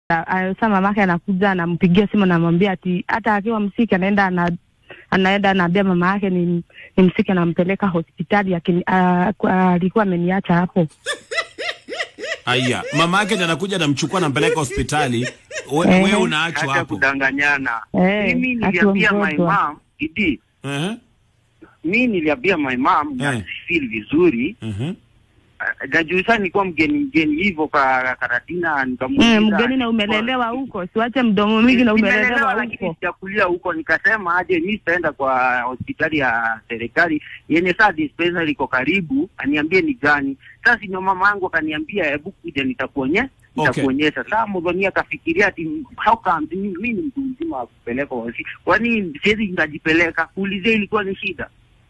Sasa mamake anakuja anampigia simu anamwambia ati hata akiwa msiki anaenda ana anaenda anaambia mama yake ni, ni msiki anampeleka hospitali akini- ah, kwa- alikuwa ameniacha hapo. Aya, mama yake ndiye anakuja anamchukua anampeleka hospitali. We, Eh. wewe unaachwa Hata hapo. kudanganyana. Eh, Mimi akiwa niliambia my mgonjwa. mom, Idi, Eh. mimi niliambia my mom na Eh. feel vizuri. Mhm. Uh, Najua sana nilikuwa mgeni mgeni hivyo kwa Karatina nikamuuliza. Mm, mgeni na umelelewa huko, siwache mdomo mingi na umelelewa Nimelelewa lakini huko. sijakulia huko, nikasema aje mi sitaenda kwa hospitali ya serikali yenye saa dispensary iko karibu, aniambie ni gani. Sasa ndio mama yangu akaniambia, hebu kuja nitakuonye Okay. nitakuonyesha. Sasa Mudhoni akafikiria ati how come mi mi ni mtu mzima wa kupelekwa hospitali, kwani siwezi nikajipeleka? Kuulizia ilikuwa ni shida.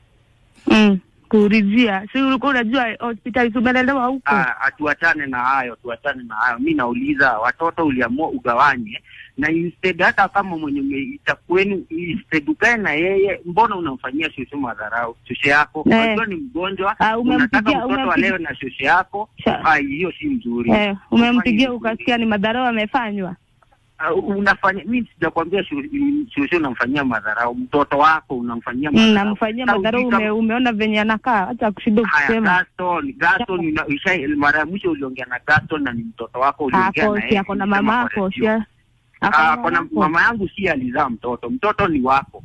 Mm, kuulizia. Si ulikuwa unajua hospitali si umelelewa huko. Ah, atuachane na hayo, tuachane na hayo. Mi nauliza watoto uliamua ugawanye na instead, hata kama mwenye umeita kwenu, instead ukae na yeye, mbona unamfanyia shosho madharau? Shosho yako Eh. unajua ni mgonjwa, Ah, umempigia- unataka mtoto umempigia- alewe na shosho yako. Sha- Ah, hiyo si mzuri. Eh, umempigia Ufanye- ukasikia ni madharau amefanywa. Ah, unafanya mi sijakwambia sho- shosho unamfanyia madharau, mtoto wako unamfanyia Mm, madharau. namfanyia Sasa madharau ujui kama- ume, umeona venye anakaa, acha kushinda Haya, kusema. Gaston, Gaston, una- isha- mara ya mwisho uliongea na Gaston na ni mtoto wako, uliongea Ako na si yeye, ako na ulisema mama kwa ako redio. si ako Ah, na kona mama mama yangu si alizaa mtoto, mtoto ni wako.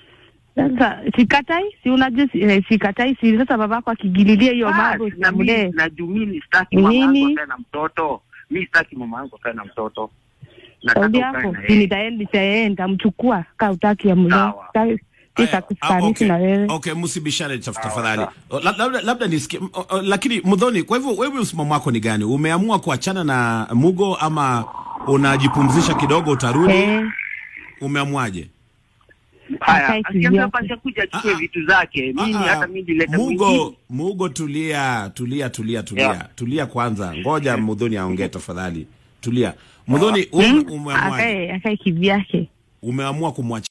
Sasa sikatai, si unajua si, eh, sikatai si sasa babako akigililia hiyo Ah, mambo na mimi siamlee. na juu mimi sitaki Ni mama yangu nini? akae na mtoto, mimi sitaki mama yangu akae na mtoto. Saudi Nataka ukae yako na si yeye. nitaenda nitaenda nitamchukua kaa utaki amlee. Sawa. Aya, Sitakustanisi okay. na wewe. Okay, msibishane taf- Sawa, tafadhali. sawa. La- Labda labda nisikie m- o- o- lakini Mudhoni, kwa hivyo wewe msimamo wako ni gani? Umeamua kuachana na Mugo ama unajipumzisha kidogo utarudi? Eh, Umeamuaje? Haya, Akae akiambia kivyake. pasha kuja achukue Ah, ah. vitu zake, mimi Ah, ah. hata mimi nilete Mugo, mwingine. Mugo tulia, tulia, tulia, tulia. Yeah. Tulia kwanza. Ngoja Mudhoni aongee tafadhali. Tulia. Mudhoni, ume, mm, umeamua akae akae kivyake. umeamua kumwacha